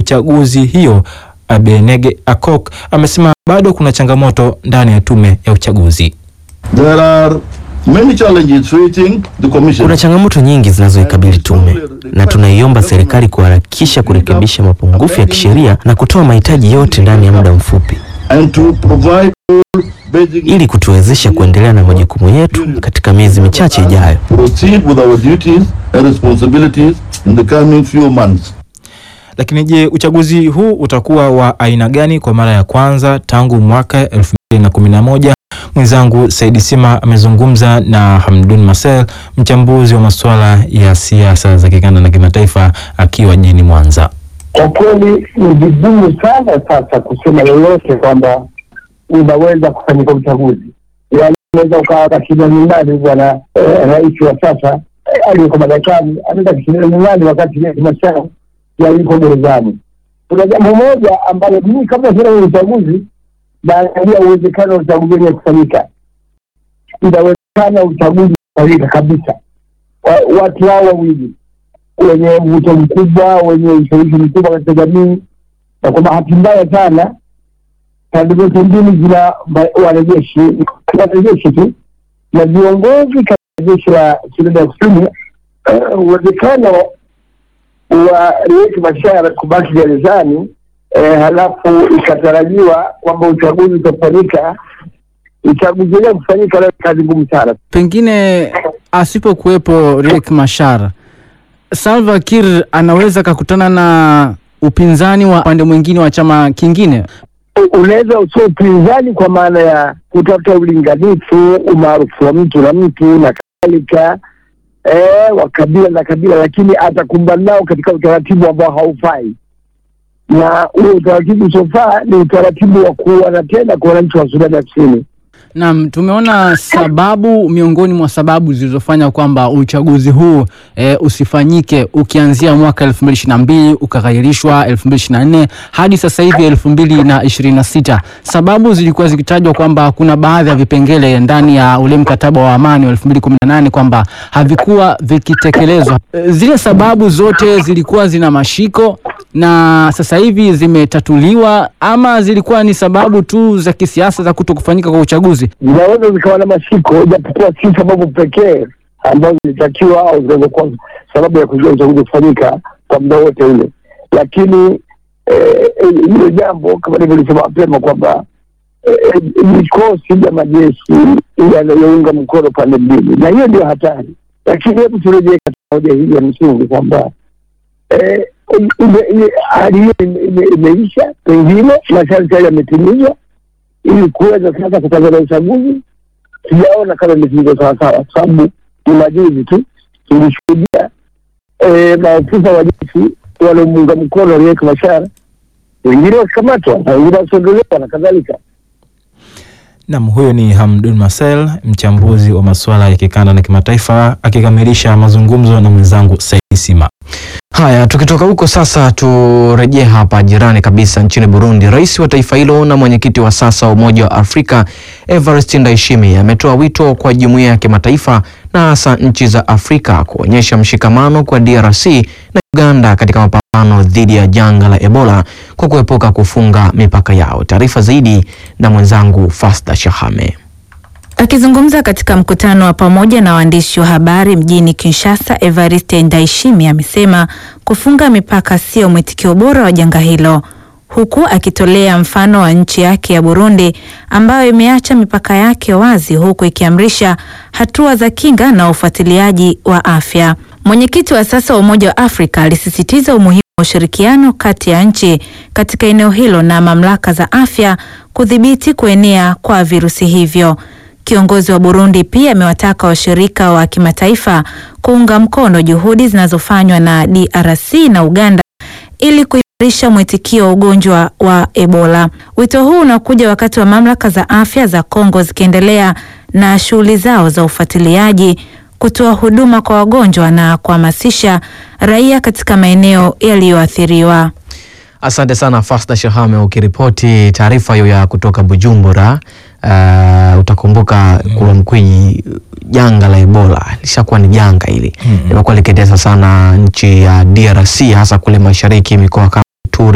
uchaguzi hiyo Abenege Akok amesema bado kuna changamoto ndani ya tume ya uchaguzi. There are many challenges facing the commission. Kuna changamoto nyingi zinazoikabili tume na tunaiomba serikali kuharakisha kurekebisha mapungufu ya kisheria na kutoa mahitaji yote ndani ya muda mfupi and to provide all basic ili kutuwezesha kuendelea na majukumu yetu katika miezi michache ijayo. proceed with our duties and responsibilities in the coming few months. Lakini je, uchaguzi huu utakuwa wa aina gani kwa mara ya kwanza tangu mwaka 2011? Mwenzangu Saidi Sima amezungumza na Hamdun Marcel, mchambuzi wa masuala ya siasa za kikanda na kimataifa akiwa jijini Mwanza. Kwa kweli ni vigumu sana sasa kusema lolote kwamba unaweza kufanyika uchaguzi. Yaani unaweza ukawa kashinda nyumbani bwana eh, rais wa sasa eh, aliyeko madarakani anaweza kashinda nyumbani wakati Riek Machar yaliko gerezani. Kuna jambo moja ambalo mimi kabla sina uchaguzi naangalia uwezekano wa uchaguzi wenye kufanyika. Inawezekana uchaguzi kufanyika kabisa, Wa- watu hao wawili wenye mvuto mkubwa, wenye ushawishi mkubwa katika jamii, na kwa bahati mbaya sana pande zote mbili zina ma- wanajeshi wanajeshi tu na viongozi katika jeshi la Sudan ya Kusini. eh, Uwezekano wa Riek Machar kubaki gerezani, eh, halafu ikatarajiwa kwamba uchaguzi utafanyika, uchaguzi wenyewe kufanyika leo, kazi ngumu sana. Pengine asipokuwepo Riek Machar, Salva Kiir anaweza kakutana na upinzani wa upande mwingine wa chama kingine. unaweza usio upinzani kwa maana ya kutafuta ulinganifu, umaarufu wa mtu na mtu na kadhalika, eh, wa kabila na kabila, lakini atakumbana nao katika utaratibu ambao haufai, na huo utaratibu usiofaa ni utaratibu wa kuuana tena kwa wananchi wa Sudani ya Kusini. Naam, tumeona sababu miongoni mwa sababu zilizofanya kwamba uchaguzi huu e, usifanyike ukianzia mwaka 2022 ukaghairishwa 2024 hadi sasa hivi 2026. Sababu zilikuwa zikitajwa kwamba kuna baadhi ya vipengele ndani ya ule mkataba wa amani wa 2018 kwamba havikuwa vikitekelezwa. E, zile sababu zote zilikuwa zina mashiko na sasa hivi zimetatuliwa ama zilikuwa ni sababu tu za kisiasa za kuto kufanyika kwa uchaguzi? Zinaweza zikawa na mashiko, japokuwa si sababu pekee ambazo zilitakiwa au zinazokuwa sababu ya kuzuia uchaguzi kufanyika kwa muda wote ule, lakini eh, hilo jambo kama nilivyolisema mapema kwamba eh, vikosi vya majeshi yanayounga mkono pande mbili, na hiyo ndio hatari. Lakini hebu turejee katika hoja hii ya msingi kwamba eh, ime- ime- hali hiyo ime- ime- imeisha, pengine masharti hayo yametimizwa ili kuweza sasa kutangaza uchaguzi. Sijaona kama imetimizwa sawasawa, kwa sababu ni majuzi tu tulishuhudia eh, maafisa wa jeshi waliomuunga mkono Riek Machar, wengine wakikamatwa na wengine wakiondolewa na kadhalika. Nam, huyo ni Hamdun Marcel, mchambuzi wa masuala ya kikanda na kimataifa, akikamilisha mazungumzo na mwenzangu Saidi Sima. Haya, tukitoka huko sasa turejee hapa jirani kabisa nchini Burundi. Rais wa taifa hilo na mwenyekiti wa sasa wa Umoja wa Afrika Evariste Ndayishimiye ametoa wito kwa jumuiya ya kimataifa na hasa nchi za Afrika kuonyesha mshikamano kwa DRC na Uganda katika mapambano dhidi ya janga la Ebola kwa kuepuka kufunga mipaka yao. Taarifa zaidi na mwenzangu Fasda Shahame. Akizungumza katika mkutano wa pamoja na waandishi wa habari mjini Kinshasa, Evariste Ndayishimiye amesema kufunga mipaka sio mwitikio bora wa janga hilo, huku akitolea mfano wa nchi yake ya Burundi ambayo imeacha mipaka yake wazi huku ikiamrisha hatua za kinga na ufuatiliaji wa afya. Mwenyekiti wa sasa wa Umoja wa Afrika alisisitiza umuhimu wa ushirikiano kati ya nchi katika eneo hilo na mamlaka za afya kudhibiti kuenea kwa virusi hivyo. Kiongozi wa Burundi pia amewataka washirika wa kimataifa kuunga mkono juhudi zinazofanywa na DRC na Uganda ili kuimarisha mwitikio wa ugonjwa wa Ebola. Wito huu unakuja wakati wa mamlaka za afya za Kongo zikiendelea na shughuli zao za ufuatiliaji, kutoa huduma kwa wagonjwa na kuhamasisha raia katika maeneo yaliyoathiriwa. Asante sana Fasda Shahame ukiripoti taarifa hiyo ya kutoka Bujumbura. Uh, utakumbuka kule Mkwiji, janga la Ebola lishakuwa ni janga hili limekuwa likitesa sana nchi ya DRC hasa kule mashariki, mikoa kama Ituri